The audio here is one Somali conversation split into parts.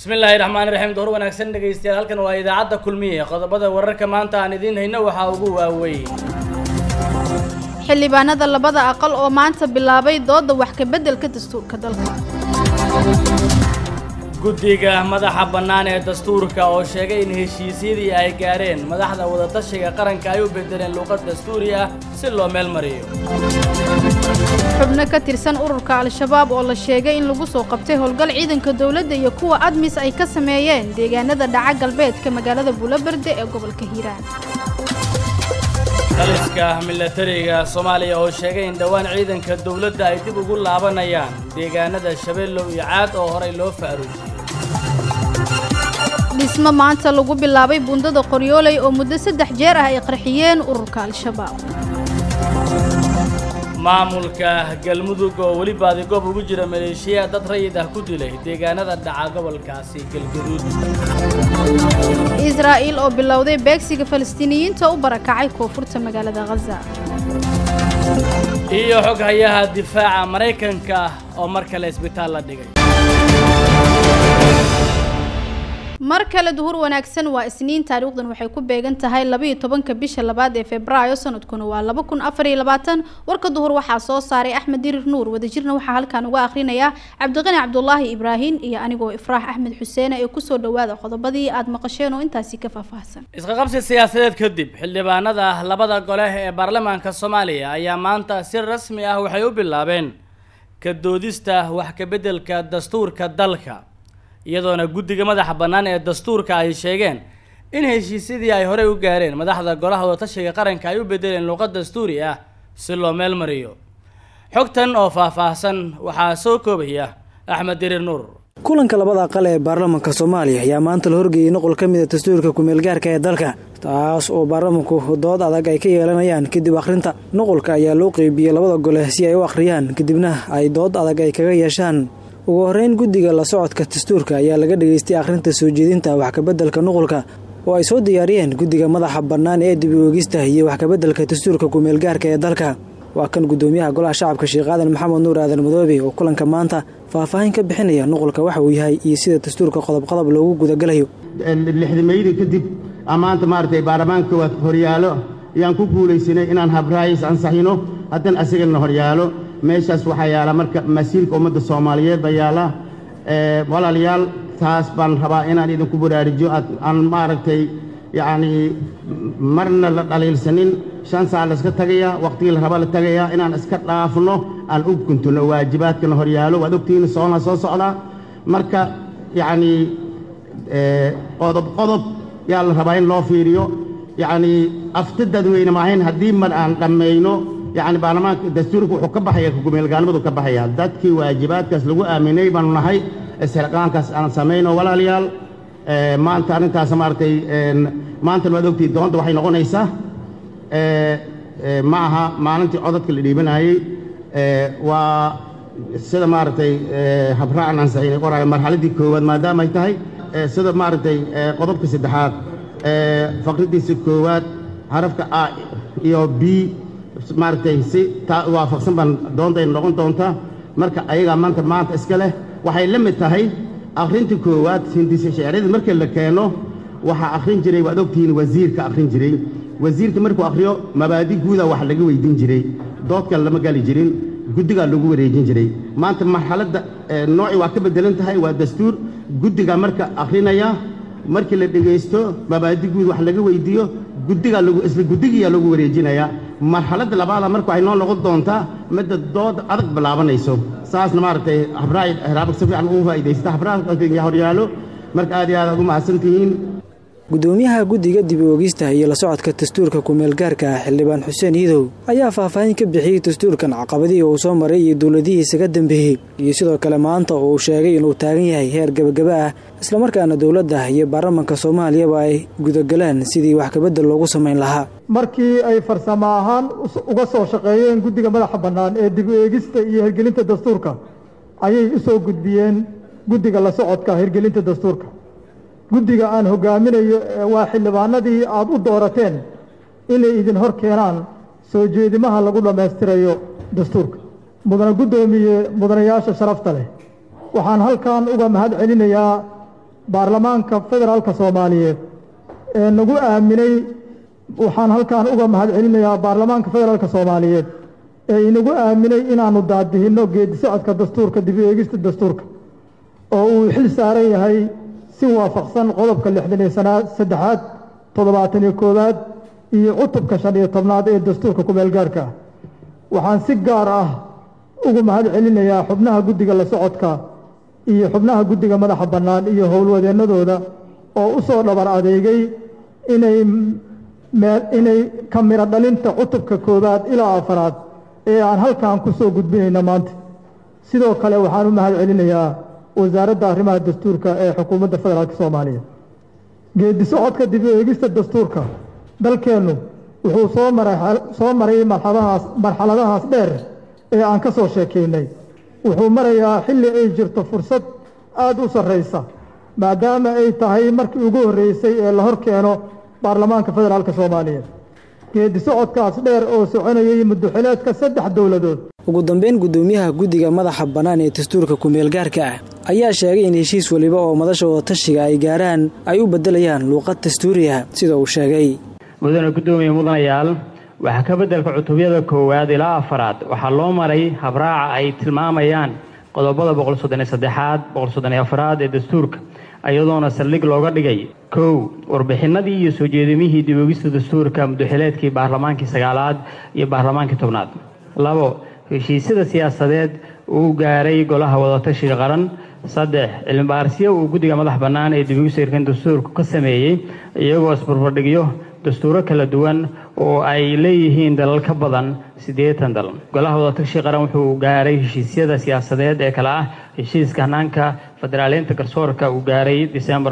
bismillaahi raxmaani raxiim door wanaagsan dhegaystayaal halkan waa idaacadda kulmiye qodobada wararka maanta aan idiin hayno waxaa ugu waaweyn xildhibaanada labada aqal oo maanta bilaabay dooda wax ka beddelka dastuurka dalka guddiga madaxa bannaan ee dastuurka oo sheegay in heshiisyadii ay gaareen madaxda wadatashiga qaranka ay u bedeleen luuqad dastuuri ah si loo meel mariyo xubno ka tirsan ururka al-shabaab oo la sheegay in lagu soo qabtay howlgal ciidanka dowladda iyo kuwa admis ay ka sameeyeen deegaanada dhaca galbeedka magaalada buulaberde ee gobolka hiiraan taliska milatariga soomaaliya oo sheegay in dhowaan ciidanka dowladda ay dib ugu laabanayaan deegaanada shabeellow iyo caad oo horey loo faaruujiyey dhismo maanta lagu bilaabay bundada qoryooley oo muddo saddex jeer ah ay qarxiyeen ururka al-shabaab maamulka galmudug oo weli baadigoob ugu jira maleeshiya dad rayid ah ku dilay deegaanada dhaca gobolkaasi galgaduud israa'iil oo bilowday beegsiga falastiiniyiinta u barakacay koonfurta magaalada khaza iyo xog hayaha difaaca maraykanka ah oo mar kale isbitaal la dhigay mar kale duhur wanaagsan waa isniin taariikhdan waxay ku beegan tahay labaiyo tobanka bisha labaad ee febraayo sanadkuna waa laba kun afar iyo labaatan warka duhur waxaa soo saaray axmed dirir nuur wadajirna waxaa halkan uga akhrinayaa cabdiqani cabdulaahi ibraahim iyo anigoo ifraax axmed xuseene ee kusoo dhawaada qodobadii aad maqasheen oo intaasi ka faahfaahsan isqaqabsi siyaasadeed kadib xildhibaanada labada gole ee baarlamaanka soomaaliya ayaa maanta si rasmi ah waxay u bilaabeen ka doodista wax ka beddelka dastuurka dalka iyadoona guddiga madaxa bannaan ee dastuurka ay sheegeen in heshiisyadii ay horey u gaareen madaxda golaha wadatashiga qaranka ay u bedeleen luuqad dastuuri ah si loo meel mariyo xogtan oo faahfaahsan waxaa soo koobaya axmed dirir nuur kulanka labada aqal ee baarlamanka soomaaliya ayaa maanta la horgeeyey noqol ka mid a dastuurka kumeelgaarka ee dalka taas oo baarlamanku dood adag ay ka yeelanayaan kadib akhrinta noqolka ayaa loo qeybiyey labada gole si ay u akhriyaan kadibna ay dood adag ay kaga yeeshaan ugu horreyn guddiga la socodka dastuurka ayaa laga dhageystay akhrinta soo jeedinta wax kabeddelka nuqulka oo ay soo diyaariyeen guddiga madaxa bannaan ee dib uegista iyo wax kabeddelka dastuurka kumeelgaarka ee dalka waa kan guddoomiyaha golaha shacabka sheekh aadan maxamed nuur aadan madoobe oo kulanka maanta faahfaahin ka bixinaya nuqulka waxa uu yahay iyo sida dastuurka qodobqodob loogu gudagalayo lixdameydii kadib maanta maaragtay baarlamaanka waa horyaalo ayaan ku guulaysanay inaan habraayis ansaxino haddana asagana horyaalo meeshaas waxaa yaala marka masiirka ummadda soomaaliyeed baa yaala walaalayaal taas baan rabaa inaan idinku baraarujiyo aan maaragtay yacnii marna la dhaliilsanin shan saa la iska tagaya wakhtigii la raba la tagayaa inaan iska dhaafno aan u guntuno waajibaadkana horyaalo waad ogtihiin soona soo socdaa marka yacnii qodob qodob yaa la rabaa in loo fiiriyo yacnii afti dadweyne maahayn haddii mar aan dhammayno yacni baarlamaanka dastuurka wuxuu ka baxaya kumeelgaalnimadu ka baxaya dadkii waajibaadkaas lagu aaminay baanu nahay isxilqaankaas aan samayno walaalayaal maanta arrintaas maaragtay maantana waad ogtihi doonta waxay noqonaysaa ma aha maalintii codadka la dhiibanayey waa sida maaragtay habraacan ansaxinay qoraayo marxaladdii koowaad maadaama ay tahay sida maaragtay qodobka saddexaad faqridiisa koowaad xarafka a iyo b maaragtay si taa waafaqsan baan doontayna noqon doontaa marka ayagaa maanta maanta iska leh waxay la mid tahay akhrinta koowaad hindisa shecriyada markii la keeno waxaa akhrin jiray waad ogtihiin wasiirka akhrin jiray wasiirka markuu akhriyo mabaadi guuda wax laga weydiin jiray doodkan lama gali jirin guddigaa lagu wareejin jiray maanta marxaladda nooci waa ka beddelan tahay waa dastuur guddigaa marka akhrinaya markii la dhegaysto mabaadi guud wax laga weydiiyo guddigaa lagu isla guddigiyaa lagu wareejinayaa marxaladda labaada marka waxay noo noqon doontaa midda dood adag bilaabanayso saasna maaragtay habraay heraabag si fiican ugu faa'iidaysta habraaya horyaalo marka aad iyo aad aad u mahadsantihiin guddoomiyaha guddiga dib u ogista iyo la socodka dastuurka kumeelgaarka ah xildhibaan xuseen iidow ayaa faahfaahin ka bixiyey dastuurkan caqabadihii uu soo maray iyo dowladihiisa ka dambeeyey iyo sidoo kale maanta oo uu sheegay inuu taagan yahay heer gebagaba ah islamarkaana dowladda iyo baarlamanka soomaaliyaba ay gudagalaan sidii wax kabeddel loogu samayn lahaa markii ay farsamo ahaan uga soo shaqeeyeen guddiga madaxa bannaan ee dib u eegista iyo hirgelinta dastuurka ayay u soo gudbiyeen guddiga la socodka hirgelinta dastuurka guddiga aan hogaaminayo waa xildhibaanadii aad u doorateen inay idin hor keenaan soo jeedimaha lagu dhammaystirayo dastuurka mudane guddoomiye mudanayaasha sharafta leh waxaan halkan uga mahad celinayaa baarlamaanka federaalka soomaaliyeed ee nagu aaminay waxaan halkan uga mahad celinayaa baarlamaanka federaalka soomaaliyeed ee inagu aaminay inaanu daadihinno geedi socodka dastuurka dib u eegista dastuurka oo uu xil saaran yahay si waafaqsan qodobka lixdan iyo sanaa saddexaad toddobaatan iyo koowaad iyo cutubka shan iyo tobnaad ee dastuurka ku-meelgaarka ah waxaan si gaar ah ugu mahad celinayaa xubnaha guddiga la socodka iyo xubnaha guddiga madaxa bannaan iyo howlwadeennadooda oo u soo dhabar adeegay inay inay ka miro dhalinta cutubka koowaad ilaa afaraad ee aan halkan ku soo gudbinayna maanta sidoo kale waxaan u mahad celinayaa wasaaradda arrimaha dastuurka ee xukuumadda federaalk soomaaliya geedi socodka dib u eegista dastuurka dalkeennu wuxuu soo maray soo maray marxaladahaas marxaladahaas dheer ee aan ka soo sheekaynay wuxuu marayaa xilli ay jirto fursad aada u sarraysa maadaama ay tahay markii ugu horreysay ee la hor keeno baarlamaanka federaalk soomaaliya geedi socodkaas dheer oo soconayay muddoxileedka saddex dowladood ugu dambeyn guddoomiyaha guddiga madaxa bannaan ee dastuurka ku-meelgaarka ah ayaa sheegay in heshiis weliba oo madasha wadatashiga ay gaaraan ay u beddelayaan luuqad dastuuriah sida uu sheegay mudane guddoomiye mudanayaal waxaa ka beddelka cutubyada koowaad ilaa afaraad waxaa loo maray habraaca ay tilmaamayaan qodobada boqol soddon iyo saddexaad boqol soddon iyo afaraad ee dastuurka iyadoona saldhig looga dhigay kow warbixinadii iyo soo jeedimihii dib oogista dastuurka muddoxileedkii baarlamaankii sagaalaad iyo baarlamaankii tobnaad labo heshiisyada siyaasadeed uu gaaray golaha wadatashiga qaran saddex cilmibaarisyo uu guddiga madax bannaan ee dib oogista hirkan dastuurku ka sameeyey iyagoo isbarbardhigyo dastuuro kala duwan oo ay leeyihiin dalal ka badan siddeetan dal golaha wadatashiga qaran wuxuu gaaray heshiisyada siyaasadeed ee kale ah heshiiska hanaanka federaaleynta garsoorka uu gaaray disembar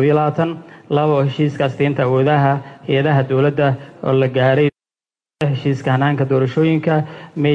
labo heshiiska asteynta awoodaha hay-adaha dowladda oo la gaaray heshiiska hanaanka doorashooyinka may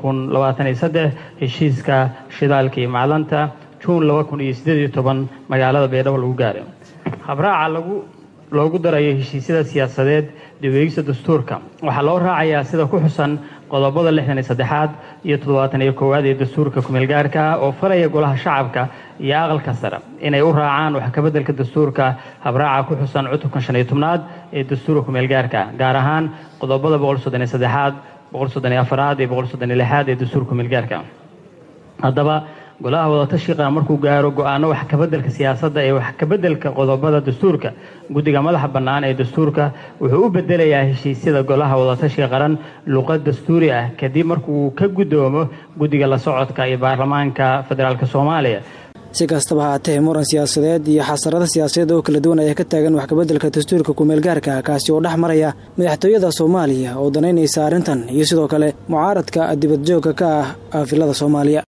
heshiiska shidaalka iyo macdanta juun magaalada baydhabo lagu gaaray habraaca lagu loogu darayo heshiisyada siyaasadeed dib-eegista dastuurka waxaa loo raacayaa sida ku xusan qodobada lixdan iyo saddexaad iyo toddobaatan iyo koowaad ee dastuurka kumeelgaarka ah oo faraya golaha shacabka iyo aqalka sare inay u raacaan wax kabeddelka dastuurka habraaca ku xusan cutubka shan iyo tobnaad ee dastuurka kumeelgaarka ah gaar ahaan qodobada boqol soddon iyo saddexaad boqol soddon iyo afaraad iyo boqol soddon iyo lixaad ee dastuurka kumeelgaarka haddaba golaha wadatashiga qaran markuu gaaro go-aano wax kabeddelka siyaasadda ee wax kabeddelka qodobada dastuurka guddiga madaxa bannaan ee dastuurka wuxuu u bedelayaa heshiisyada golaha wadatashiga qaran luqad dastuuri ah kadib markuu ka guddoomo guddiga la socodka iyo baarlamaanka federaalk soomaaliya si kastaba haatee muran siyaasadeed iyo xasarado siyaasadeed oo kala duwan ayaa ka taagan wax kabeddelka dastuurka kumeelgaarka kaasi oo dhex maraya madaxtooyada soomaaliya oo danaynaysa arrintan iyo sidoo kale mucaaradka dibadjoogka ka ah aafilada soomaaliya